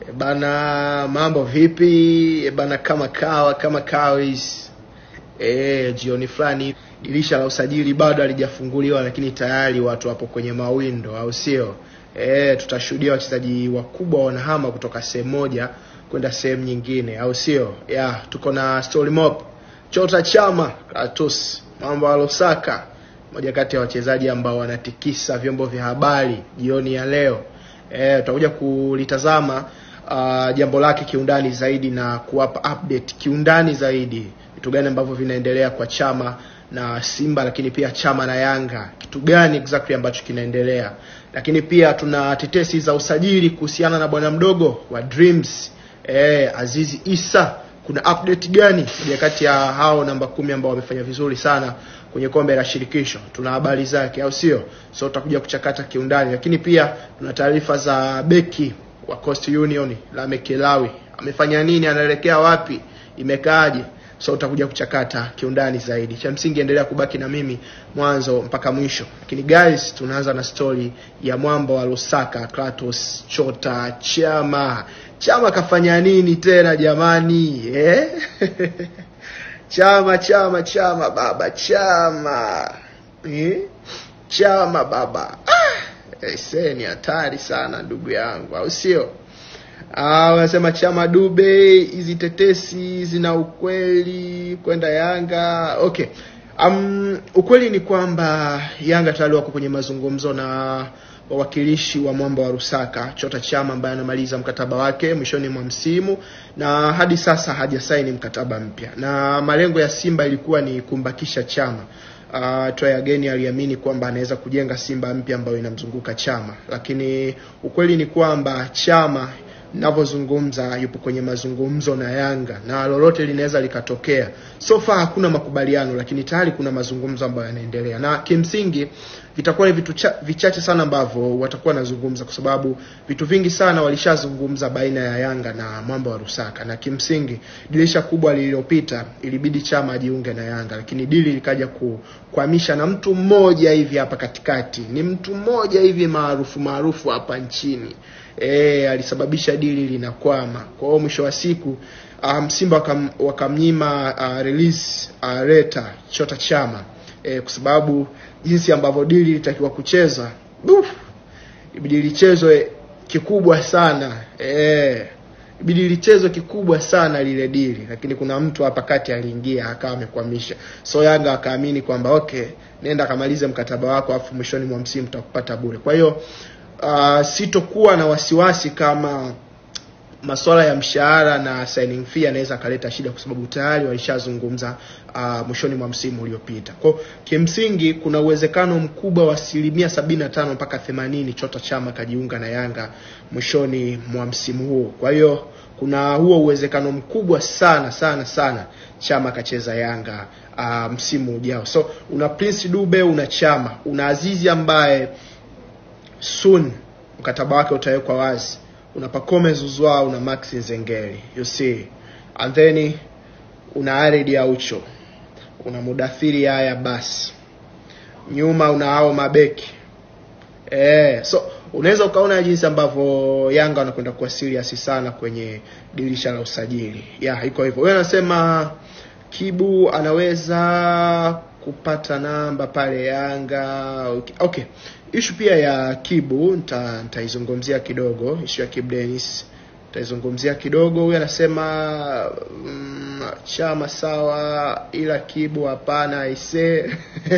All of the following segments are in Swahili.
E bana, mambo vipi? E bana, kama kawa kama kawis. E, jioni fulani dirisha la usajili bado halijafunguliwa, lakini tayari watu wapo kwenye mawindo, au sio? E, tutashuhudia wachezaji wakubwa wanahama kutoka sehemu moja kwenda sehemu nyingine, au sio? Ya, tuko na story mop Chota Chama Kratos, mambo ya Lusaka, moja kati ya wachezaji ambao wanatikisa vyombo vya habari jioni ya leo. Eh, tutakuja kulitazama uh, jambo lake kiundani zaidi na kuwapa update kiundani zaidi vitu gani ambavyo vinaendelea kwa Chama na Simba, lakini pia Chama na Yanga, kitu gani exactly ambacho kinaendelea. Lakini pia tuna tetesi za usajili kuhusiana na bwana mdogo wa Dreams eh, Azizi Isa kuna update gani moja kati ya hao namba kumi ambao wamefanya vizuri sana kwenye kombe la shirikisho tuna habari zake au sio so tutakuja kuchakata kiundani lakini pia tuna taarifa za beki wa Coast Union Lameck Lawi amefanya nini anaelekea wapi imekaaje so utakuja kuchakata kiundani zaidi cha msingi endelea kubaki na mimi mwanzo mpaka mwisho lakini guys tunaanza na story ya mwamba wa Lusaka Kratos Chota Chama Chama kafanya nini tena jamani eh? Chama Chama Chama baba Chama eh? Chama baba ah! Ese ni hatari sana ndugu yangu au sio? Ah, wanasema Chama Dube, hizi tetesi zina ukweli kwenda Yanga. Okay. Um, ukweli ni kwamba Yanga tayari wako kwenye mazungumzo na wawakilishi wa mwamba wa Rusaka Chota Chama ambaye anamaliza mkataba wake mwishoni mwa msimu na hadi sasa hajasaini mkataba mpya, na malengo ya Simba ilikuwa ni kumbakisha Chama. Uh, Troy Ageni aliamini kwamba anaweza kujenga Simba mpya ambayo inamzunguka Chama, lakini ukweli ni kwamba Chama navyozungumza yupo kwenye mazungumzo na Yanga na lolote linaweza likatokea. So far hakuna makubaliano, lakini tayari kuna mazungumzo ambayo yanaendelea, na kimsingi vitakuwa ni vitu cha, vichache sana ambavyo watakuwa wanazungumza, kwa sababu vitu vingi sana walishazungumza baina ya Yanga na mwamba wa Rusaka, na kimsingi dirisha kubwa lililopita ilibidi Chama ajiunge na Yanga, lakini dili likaja kukwamisha na mtu mmoja hivi hapa katikati, ni mtu mmoja hivi maarufu maarufu hapa nchini e, alisababisha dili linakwama. Kwa hiyo mwisho wa siku um, Simba wakam, wakamnyima uh, release uh, reta Chota Chama e, kwa sababu jinsi ambavyo dili litakiwa kucheza ibidi lichezwe kikubwa sana e, ibidi lichezwe kikubwa sana lile dili, lakini kuna mtu hapa kati aliingia akawa amekwamisha. So Yanga akaamini kwamba okay, nenda kamalize mkataba wako, afu mwishoni mwa msimu tutakupata bure. Kwa hiyo uh, sitokuwa na wasiwasi kama masuala ya mshahara na signing fee anaweza akaleta shida, kwa sababu tayari walishazungumza uh, mwishoni mwa msimu uliopita. Kwa kimsingi, kuna uwezekano mkubwa wa asilimia sabini na tano mpaka themanini Chota Chama kajiunga na Yanga mwishoni mwa msimu huu. Kwa hiyo kuna huo uwezekano mkubwa sana sana sana Chama akacheza Yanga uh, msimu ujao. So una Prince Dube, una Chama, una Azizi ambaye soon mkataba wake utawekwa wazi una Pacome Zuzwa, una Max Nzengeli, you see, and then una Aridi Aucho, una Mudathiri haya basi, nyuma una hao mabeki eh, so unaweza ukaona jinsi ambavyo Yanga wanakwenda kuwa serious sana kwenye dirisha la usajili. Ya, iko hivyo. Wewe anasema Kibu anaweza kupata namba pale Yanga. Okay. okay. Ishu pia ya Kibu nitaizungumzia kidogo. Ishu ya Kibu Dennis nitaizungumzia kidogo. Huyu anasema mm, Chama sawa, ila Kibu hapana aise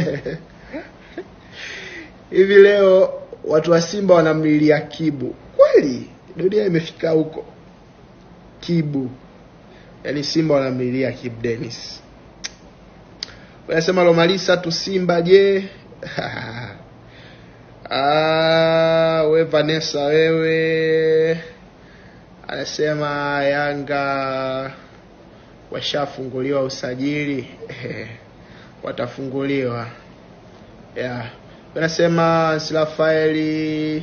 hivi leo watu wa Simba wanamlilia Kibu kweli? Dunia imefika huko? Kibu yaani Simba wanamlilia Kibu Dennis. Wanasema Lomalisa tu Simba je? Ah, we Vanessa wewe, anasema Yanga washafunguliwa usajili watafunguliwa yeah. Anasema Silafaeli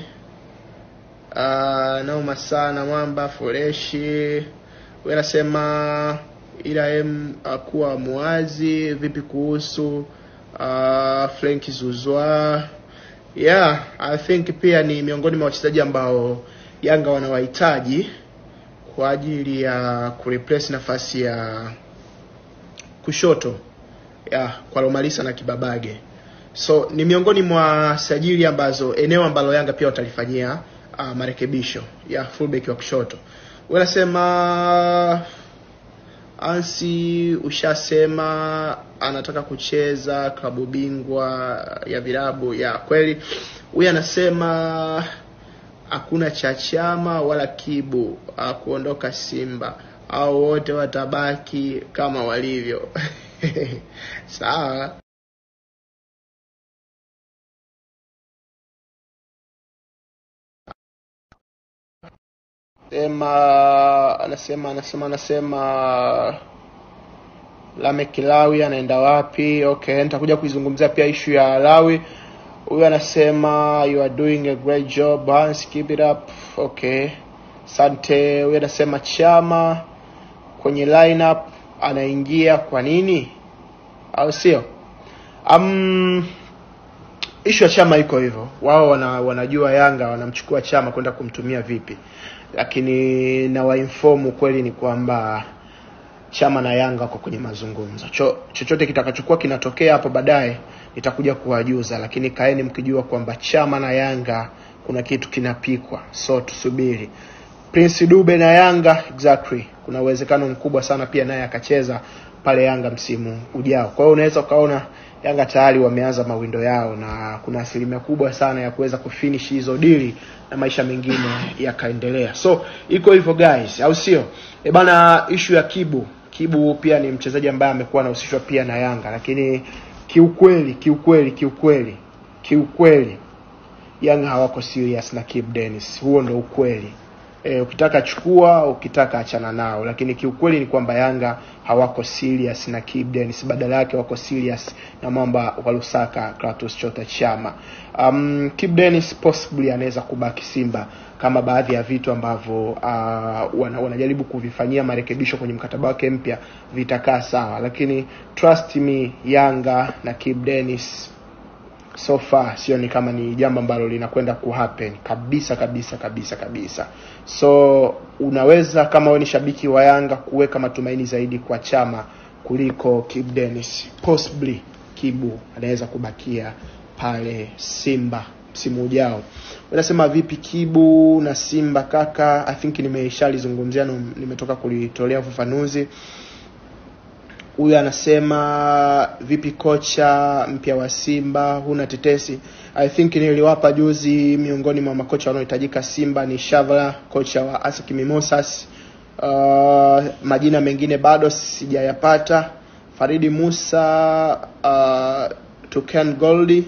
uh, nauma sana mwamba fureshi. We anasema ila em akuwa muwazi vipi kuhusu uh, Frank Zuzwa yeah, I think pia ni miongoni mwa wachezaji ambao Yanga wanawahitaji kwa ajili ya kureplace nafasi ya kushoto ya kwa Lomalisa na Kibabage. So ni miongoni mwa sajili ambazo eneo ambalo Yanga pia watalifanyia uh, marekebisho ya fullback wa kushoto. Unasema Ansi ushasema anataka kucheza klabu bingwa ya vilabu ya kweli. Huyu anasema hakuna cha chama wala kibu uh, kuondoka Simba au wote watabaki kama walivyo. Sawa. Sema anasema anasema anasema Lamek Lawi anaenda wapi? Okay, nitakuja kuizungumzia pia ishu ya Lawi. Huyu anasema you are doing a great job Hans, keep it up. Okay, asante. Huyu anasema Chama kwenye lineup anaingia kwa nini, au sio? Um, ishu ya Chama iko hivyo, wao wana, wanajua Yanga wanamchukua Chama kwenda kumtumia vipi, lakini na wainform ukweli ni kwamba Chama na Yanga wako kwenye mazungumzo. Cho, chochote kitakachokuwa kinatokea hapo baadaye nitakuja kuwajuza, lakini kaeni mkijua kwamba Chama na Yanga kuna kitu kinapikwa, so tusubiri. Prince Dube na Yanga exactly, kuna uwezekano mkubwa sana pia naye akacheza pale Yanga msimu ujao. Kwa hiyo unaweza ukaona Yanga tayari wameanza mawindo yao na kuna asilimia kubwa sana ya kuweza kufinish hizo dili na maisha mengine yakaendelea. So iko hivyo guys, au sio? E bana, issue ya Kibu. Kibu pia ni mchezaji ambaye amekuwa anahusishwa pia na Yanga, lakini kiukweli kiukweli kiukweli kiukweli Yanga hawako serious na Kibu Dennis. Huo ndo ukweli. E, ukitaka chukua, ukitaka achana nao, lakini kiukweli ni kwamba Yanga hawako serious na Kibu Dennis, badala yake wako serious na mwamba wa Lusaka Kratos Chota Chama. Um, Kibu Dennis possibly anaweza kubaki Simba kama baadhi ya vitu ambavyo uh, wana, wanajaribu kuvifanyia marekebisho kwenye mkataba wake mpya vitakaa sawa, lakini trust me, Yanga na Kibu Dennis so far sioni kama ni jambo ambalo linakwenda kuhappen kabisa kabisa kabisa kabisa. So unaweza kama wewe ni shabiki wa Yanga kuweka matumaini zaidi kwa Chama kuliko Kibu Dennis. Possibly Kibu anaweza kubakia pale Simba msimu ujao. Unasema vipi Kibu na Simba kaka? I think nimeshalizungumzia na nimetoka kulitolea ufafanuzi. Huyu anasema vipi kocha mpya wa Simba, huna tetesi? I think niliwapa juzi, miongoni mwa makocha wanaohitajika Simba ni Shavala, kocha wa ASEC Mimosas. Uh, majina mengine bado sijayapata. Faridi Musa, uh, Tuken Goldi,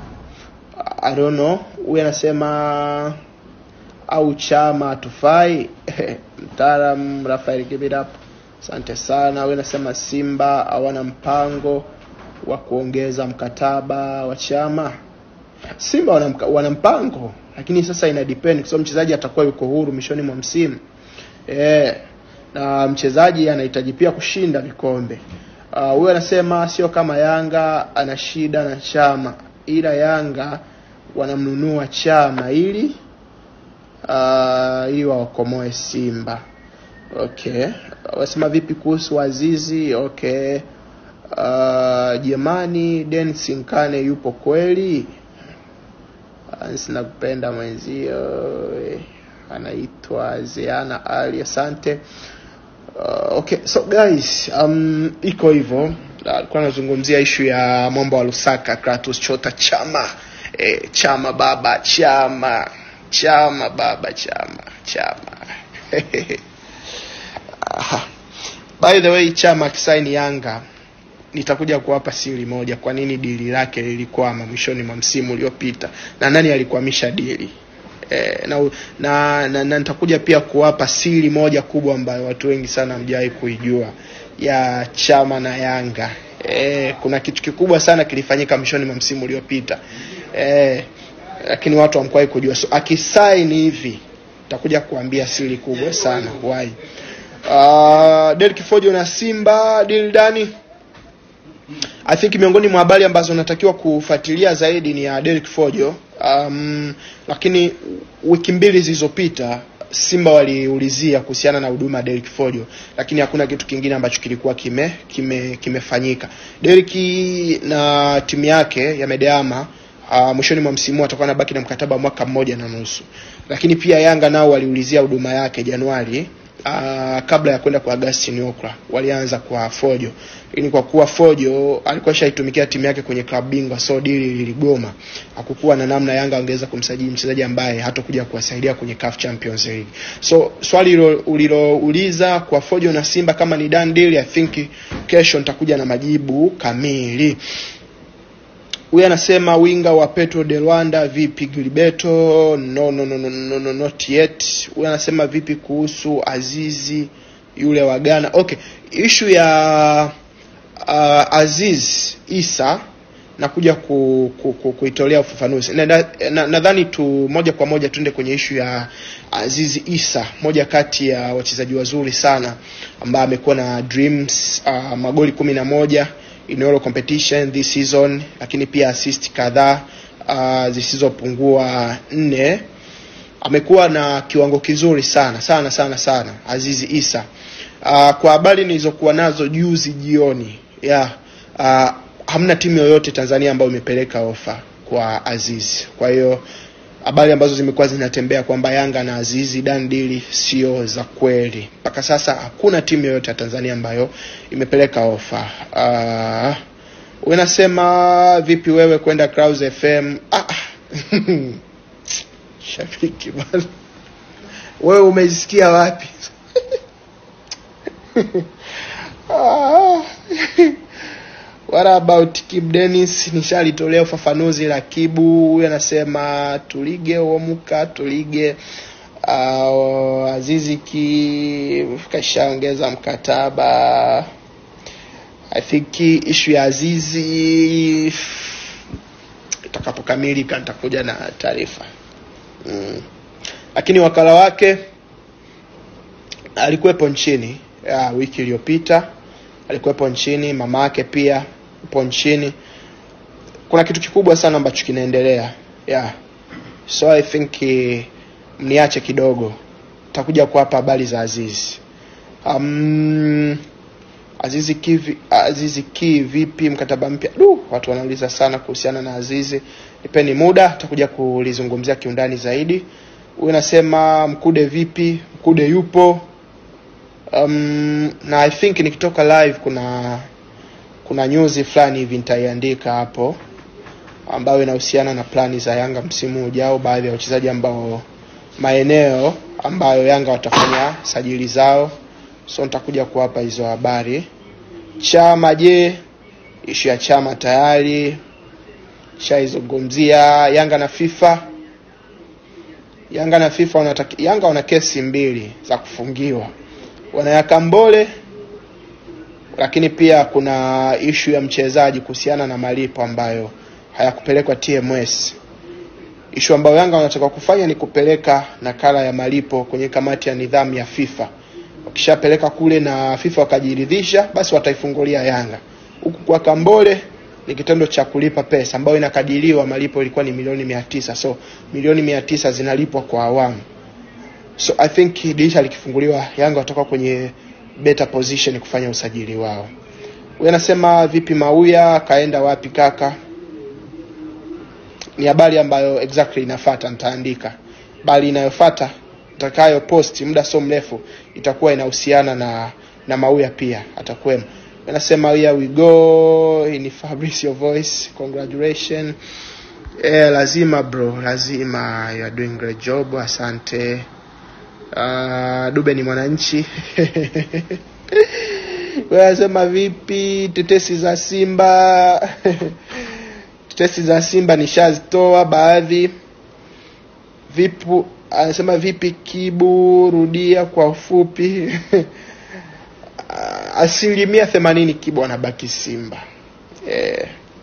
I don't know. Huyu anasema au chama tufai mtaalam Rafael give it up. Asante sana. Wewe nasema Simba hawana mpango wa kuongeza mkataba wa chama. Simba wana, mka- wana mpango lakini sasa ina depend kwa sababu mchezaji atakuwa yuko huru mwishoni mwa msimu. Eh, na mchezaji anahitaji pia kushinda vikombe. Ah, Huyo anasema sio kama Yanga ana shida na chama, ila Yanga wanamnunua chama ili uh, ili waokomoe Simba. Okay, wasema vipi kuhusu Azizi? Okay, uh, Jemani Dennis Nkane yupo kweli? Ansi nakupenda mwenzio, eh, anaitwa Zeana Ali, asante. Uh, okay, so guys, um, iko hivyo. Alikuwa anazungumzia ishu ya mwamba wa Lusaka Kratos Chota Chama. Eh, chama baba, chama, chama baba, chama, chama. Aha. By the way, chama akisaini Yanga nitakuja kuwapa siri moja, kwa nini dili lake lilikwama mwishoni mwa msimu uliopita na nani alikwamisha dili e, na, na, na, na nitakuja pia kuwapa siri moja kubwa ambayo watu wengi sana hamjawahi kuijua ya chama na Yanga. E, kuna kitu kikubwa sana kilifanyika mwishoni mwa msimu uliopita e, lakini watu hamkuwahi kujua. So akisaini hivi nitakuja kuambia siri kubwa sana why. Uh, Derek Fojo na Simba deal dani I think miongoni mwa habari ambazo natakiwa kufuatilia zaidi ni ya Derek Fojo. Um, lakini wiki mbili zilizopita Simba waliulizia kuhusiana na huduma ya Derrick Folio, lakini hakuna kitu kingine ambacho kilikuwa kime kime kimefanyika. Derrick na timu yake ya Medeama uh, mwishoni mwa msimu atakuwa anabaki na mkataba wa mwaka mmoja na nusu, lakini pia Yanga nao waliulizia huduma yake Januari uh, kabla ya kwenda kwa Augustin Okra walianza kwa Fojo, lakini kwa kuwa Fojo alikuwa shaitumikia timu yake kwenye klabu bingwa, so dili liligoma. Hakukuwa na namna Yanga wangeweza kumsajili mchezaji ambaye hatakuja kuwasaidia kwenye CAF Champions League. So swali ulilouliza kwa Fojo na Simba kama ni done deal, I think kesho nitakuja na majibu kamili. Huyu anasema winga wa Petro de Rwanda vipi Gilberto? No, no, no, no, no, no, not yet. Huyu anasema vipi kuhusu Azizi yule wa Ghana? Okay, issue ya uh, Aziz Isa nakuja ku, ku, ku, kuitolea ufafanuzi. Nadhani na, na, na tu moja kwa moja tuende kwenye ishu ya Aziz Isa, moja kati ya wachezaji wazuri sana ambaye amekuwa na dreams uh, magoli kumi na moja in all competition this season, lakini pia assist kadhaa uh, zisizopungua nne. Amekuwa na kiwango kizuri sana sana sana sana Azizi Isa. Uh, kwa habari nilizokuwa nazo juzi jioni yeah, uh, hamna timu yoyote Tanzania ambayo imepeleka ofa kwa Azizi. Kwa hiyo habari ambazo zimekuwa zinatembea kwamba Yanga na Azizi dandili sio za kweli. Mpaka sasa hakuna timu yoyote ya Tanzania ambayo imepeleka ofa. Uh, unasema vipi wewe kwenda Clouds FM? Ah, shabiki bwana, wewe umesikia wapi? ah. What about Kib Dennis? Nishalitolea ufafanuzi la Kibu. Huyu anasema tulige uomuka tulige. Uh, Azizi ki kashaongeza mkataba. I think issue ya Azizi itakapokamilika nitakuja na taarifa mm. Lakini wakala wake alikuwepo nchini ya, wiki iliyopita alikuwepo nchini, mama yake pia upo nchini. Kuna kitu kikubwa sana ambacho kinaendelea yeah. So I think uh, mniache kidogo, takuja kuwapa habari za Azizi. Um, Azizi Ki, Azizi Ki vipi mkataba mpya? Du, watu wanauliza sana kuhusiana na Azizi. Nipeni muda, takuja kulizungumzia kiundani zaidi. Huyu anasema Mkude vipi? Mkude yupo um, na I think nikitoka live kuna kuna news fulani hivi nitaiandika hapo ambayo inahusiana na plani za Yanga msimu ujao, baadhi ya wachezaji ambao maeneo ambayo Yanga watafanya sajili zao, so nitakuja kuwapa hizo habari. Chama je, ishu ya chama tayari shaizungumzia. Yanga na FIFA, Yanga na FIFA wanataki, Yanga wana kesi mbili za kufungiwa wanayaka Mbole, lakini pia kuna ishu ya mchezaji kuhusiana na malipo ambayo hayakupelekwa TMS. Ishu ambayo Yanga wanataka kufanya ni kupeleka nakala ya malipo kwenye kamati ya nidhamu ya FIFA. Wakishapeleka kule na FIFA wakajiridhisha, basi wataifungulia Yanga. Huku kwa Kambole ni kitendo cha kulipa pesa ambayo inakadiriwa, malipo ilikuwa ni milioni mia tisa so milioni mia tisa zinalipwa kwa awamu so I think dirisha likifunguliwa Yanga watakuwa kwenye better position kufanya usajili wao. Huyu anasema vipi Mauya kaenda wapi kaka? Ni habari ambayo exactly inafuata, nitaandika. Bali inayofuata nitakayo post muda so mrefu itakuwa inahusiana na na Mauya pia atakwema. Anasema here we go, hii ni Fabricio voice. Congratulations. Eh, lazima bro, lazima you are doing great job. Asante. Uh, Dube ni mwananchi wanasema vipi tetesi za Simba tetesi za Simba nishazitoa baadhi. Vipu anasema vipi Kibu, rudia kwa ufupi. asilimia themanini Kibu anabaki Simba eh.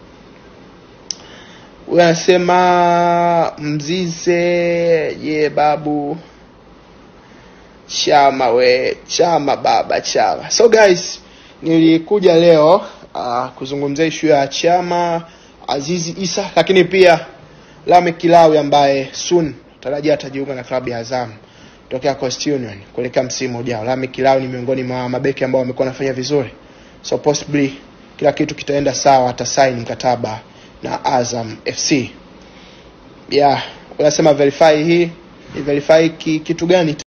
Huyu anasema Mzize ye babu chama we chama baba chama. So guys, nilikuja leo uh, kuzungumzia ishu ya chama Azizi Isa, lakini pia Lame Kilawi ambaye soon tarajia atajiunga na klabu ya Azam. tokea Coast Union kuelekea msimu ujao. Lami Kilao ni miongoni mwa mabeki ambao wamekuwa wanafanya vizuri, so possibly kila kitu kitaenda sawa, atasaini mkataba na Azam FC. Yeah, unasema verify hii ni verify ki, kitu gani?